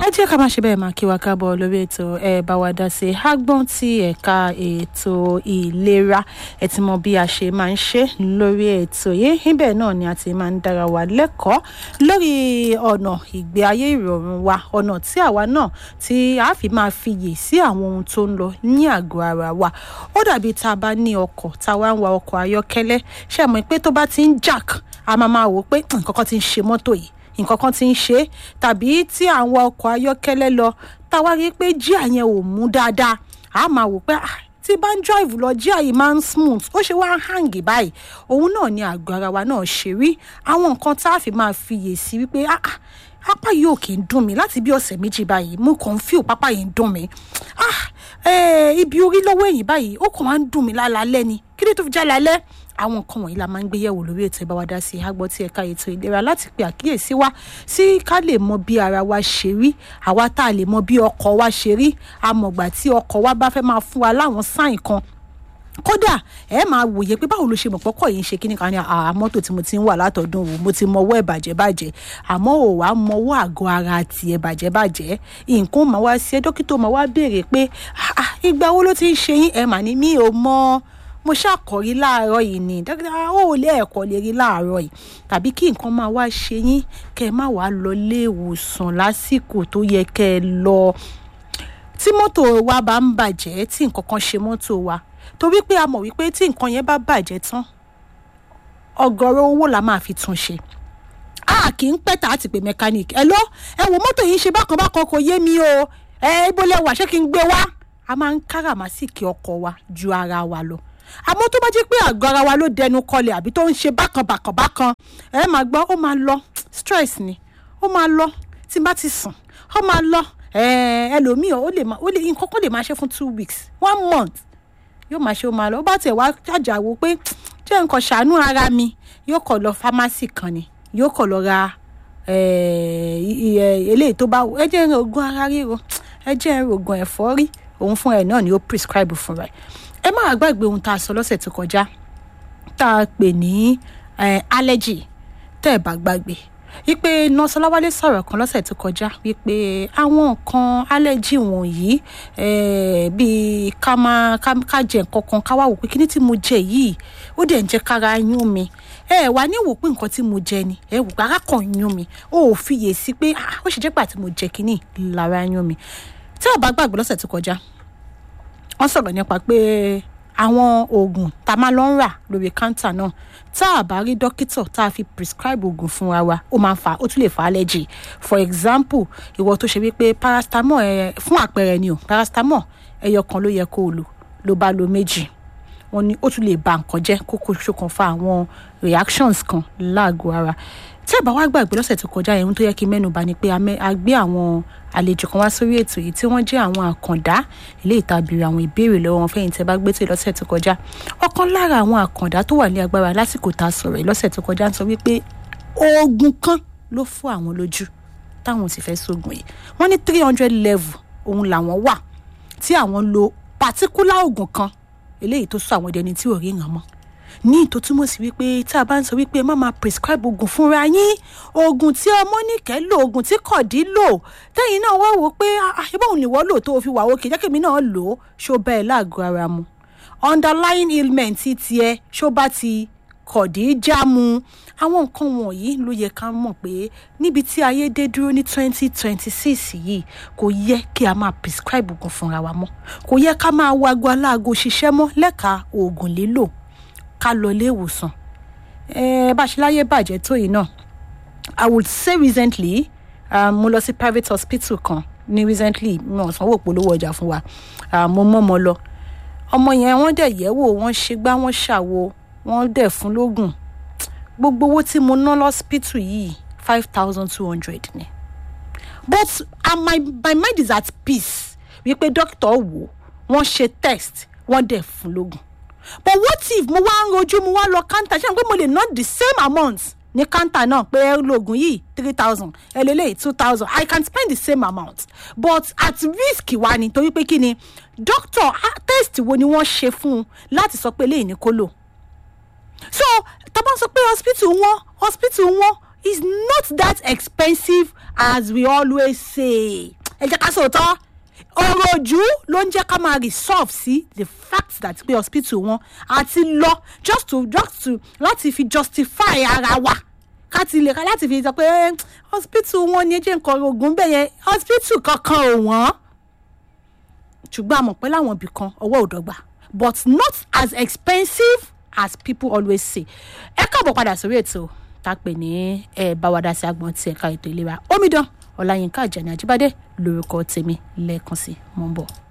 ẹ jẹ́ ká máa ṣe bẹ́ẹ̀ máa kí wa káàbọ̀ lórí ètò ẹ bá wa dá sí agbọ́n ti ẹ̀ka ètò ìlera ẹ ti mọ bí a ṣe máa ń ṣe lórí ètò yìí níbẹ̀ náà ni a ti máa ń dára wa lẹ́kọ̀ọ́ lórí ọ̀nà ìgbé ayé ìrọ̀rùn wa ọ̀nà tí àwa náà tí a fi máa fiyè sí àwọn ohun tó ń lọ ní àgọ́ ara wa ó dàbí tá a bá ní ọkọ̀ tá a wá ń wa ọkọ̀ ayọ́kẹ́lẹ́ ṣe mọ̀ pé tó bá ti ń jack a máa máa wò pé nǹkan kan ti ń ṣe mọ́tò yìí nǹkan kan ti ń ṣe é tàbí tí àwọn ọkọ̀ ayọ́kẹ́lẹ́ lọ táwa rí pé jíà yẹn ò mú dáadáa a máa wò pé ah tí bá ń drive lọ jíà yìí máa ń smooth ó ṣe wá ń hàǹgì báyìí òun náà ni àgọ́ ara wa náà ṣe rí àwọn nǹkan tá a fi máa fiyè sí wípé ah ah apá yìí ò kì í dùn mí láti bí ọ̀sẹ̀ méjì báyìí mo kàn ń fíò pápá yìí ń dùn mí ah eh, ibi orí lọ́wọ́ ẹ̀yìn báyìí ó kàn máa ń dùn mí lálálẹ́ ni kí ni tó fi já lálẹ́ àwọn nǹkan wọ̀nyí la máa ń gbé yẹ̀wò lórí ètò ìbáwádá sí àgbọ̀ tí ẹ̀ka ètò ìlera láti pe àkíyèsí wa sí ká lè mọ bí ara wa ṣe rí àwa tá a lè mọ bí ọkọ̀ wa ṣe rí àmọ̀gbà tí ọkọ̀ wa bá fẹ́ máa fún wa láwọn sáìn kan kódà ẹ máa wòye pé báwo ló ṣe mọ̀ pọ́kọ̀ yìí ń ṣe kíní kan ní àá mọ́tò tí mo ti ń wà látọ̀dún wò mo ti mọwọ́ ẹ̀ bàjẹ́ bàjẹ́ àmọ́ ò wá mọwọ́ àgọ́ ara tiẹ̀ bàjẹ́ bàjẹ́ nǹkan máa wá sí ẹ dókítà máa wá béèrè pé ìgbà wo ló ti ń ṣe yín ẹ mà ní mi ò mọ mo ṣàkọrí láàárọ̀ yìí ni dókítà ó lé ẹ̀kọ́ lè rí láàárọ̀ yìí tàbí kí nǹkan máa wá ṣe yín kẹ́ ẹ má wàá lọ ilé ìwòsàn lásìkò tó yẹ kẹ́ ẹ lọ tí mọ́tò wa bá ń bàjẹ́ tí nǹkan kan ṣe mọ́tò wa torí pé a mọ̀ wípé tí nǹkan yẹn bá bàjẹ́ tán ọ̀gọ̀rọ̀ owó la máa fi tún ṣe a kì í pẹ́ tà á ti pè mechanic ẹ lọ ẹ wò mọ́tò yìí ń ṣe bákan bákan kò yé mi o ẹ ibo lẹ wà ṣé kí n gbé wá a máa ń káràmásìkì ọkọ̀ wa ju ara wa lọ àmọ́ tó bá jẹ́ pé àgọ́ ara wa ló dẹnu kọlẹ̀ àbí tó ń ṣe bákan bákan bákan ẹ máa gbọ́ ó máa lọ stress ni ó máa lọ tí n bá ti sùn ó máa lọ ẹlòmíì ó lè nǹkan kan lè máa ṣe fún two weeks one month yóò máa ṣe ó máa lọ ó bá tiẹ̀ wá jàjàwó pé jẹ́ nǹkan ṣàánú ara mi yóò kọ̀ lọ fámásì kan ni yóò kọ̀ lọ ra eléyìí tó bá ẹ jẹ́ oògùn ara ríro ẹ jẹ́ oògùn ẹ̀fọ́rí òun fúnra ẹ̀ náà ni ó prescribe fúnra ẹ̀ ẹ má gbàgbé ohun tá a sọ lọ́sẹ̀ tó kọjá tá a pè ní allergy tẹ́ ẹ bá gbàgbé wípé nọ́ọ̀sì ọláwálé sọ̀rọ̀ kan lọ́sẹ̀ tó kọjá wípé àwọn nǹkan allergy wọ̀nyí bíi ká máa ká jẹ nǹkan kan ká wá wò pé kíní tí mo jẹ yìí ó dẹ̀ ń jẹ́ kára yún mi ẹ wà ní wò pé nǹkan tí mo jẹ ni ẹ wò pé ara kan yún mi ó ò fiyè sí pé ó ṣe jẹ́ pà tí mo jẹ kíní lára yún mi tí ò bá gbàgbé lọ́sẹ̀ tó kọjá wọ́n sọ̀rọ̀ nípa pé àwọn oògùn tá a máa lọ ń rà lórí káńtà náà tá a bá rí dókítà tá a fi prescribe oògùn fúnra wa ó máa ń fa ó tún lè fa allergy for example ìwọ tó ṣe wípé paracetamol ẹ fún àpẹẹrẹ ni o paracetamol ẹyọ kan ló yẹ kó o lò ló bá lo méjì wọn ni ó tún lè ba nǹkan jẹ́ kókó ṣokànfà àwọn reactions kan láàgọ̀ ara tí ẹ bá wá gbàgbé lọ́sẹ̀ tó kọjá yẹn tó yẹ kí mẹ́nu bà ni pé a gbé àwọn àlejò kan wá sórí ètò yìí tí wọ́n jẹ́ àwọn àkàndá ilé ìtàbírí àwọn ìbéèrè lọ́wọ́ wọn fẹ́yìntì bá gbé tó lọ́sẹ̀ tó kọjá ọ̀kan lára àwọn àkàndá tó wà ní agbára lásìkò tá a sọ̀rọ̀ yìí lọ́sẹ̀ tó kọjá ń sọ wípé oògùn kan ló fọ́ àwọn lójú táwọn sì fẹ́ sóògùn yìí wọ́n ní three hundred level òun làwọn wà tí àwọn lo particular oògùn kan eléyìí tó sọ àwọn ẹni tí ò rí ràn mọ́ ní ìtò túmọ̀ sí wípé tá a bá ń sọ wípé má máa prescribe oògùn fúnra yín oògùn tí ọmọ nìkẹ́ lò oògùn tí kọ̀dí lò tẹ́yìn náà wá wò pé àṣebáwọn nìwọ́ lò tó fi wà òkè jẹ́kẹ̀mí náà lò ó ṣó bẹ́ẹ̀ láàgọ́ ara mu underlying ailment ti tiẹ̀ ṣó bá ti kọ̀dí já mu àwọn nǹkan wọ̀nyí ló yẹ ká mọ̀ pé níbi tí ayé dé dúró ní twenty twenty six yìí kò yẹ kí a máa prescribe oògùn fúnra wa mọ́ kò yẹ ká máa wago aláago ṣiṣẹ́ mọ́ lẹ́ka oògùn lílò ká lọ ilé ìwòsàn ẹ bá ṣe láyé bàjẹ́ tó yìí náà i would say recently um, mo lọ sí private hospital kan ní recently mi ò sanwó polówó ọjà fún wa um, mo mọ́ ọmọ lọ ọmọ yẹn wọ́n dẹ̀ yẹ̀ wò wọ́n ṣe gbá wọ́n ṣàwo wọ́n dẹ̀ fún lóògùn gbogbo owó tí mo ná lọ́sípítù yìí five thousand two hundred ni but uh, my, my mind is at peace wípé dókítà wò wọ́n ṣe test wọ́n dẹ̀ fún lóògùn but what if mo wá ń rojú mo wá lọ kántà ṣé àwọn pé mo lè ná the same amount ní kántà náà pé lóògùn yìí three thousand ẹlẹ́lẹ́yìí two thousand i can spend the same amount but at risk wa ni torí pé kí ni doctor test wo ni wọ́n ṣe fún un láti sọ pé eléyìí ni kó lò so tá a bá sọ pé hospital wọn hospital wọn is not that expensive as we always say ẹ jẹ́ ká sòótọ́ ọ̀rọ̀ ojú ló ń jẹ́ ká máa resolve sí the fact that pé hospital wọn àti lọ just to just to láti fi justify ara wa ká ti lè ká láti fi sọ pé "Eh, hospital wọn ni ẹ jẹ́ nǹkan oògùn bẹ́ẹ̀ yẹn hospital kankan ò wọ́n ṣùgbọ́n a mọ̀ pé láwọn ibì kan ọwọ́ ò dọ́gba but not as expensive as people always say ẹ káàbọ̀ padà sórí ètò tá a pè ní ẹ bá wa dá sí agbọ̀n tí ẹ̀ka ètò ìlera omidan ọláyínká àjàní àjíbádé lórúkọ tèmi lẹ́ẹ̀kan sí mò ń bọ̀.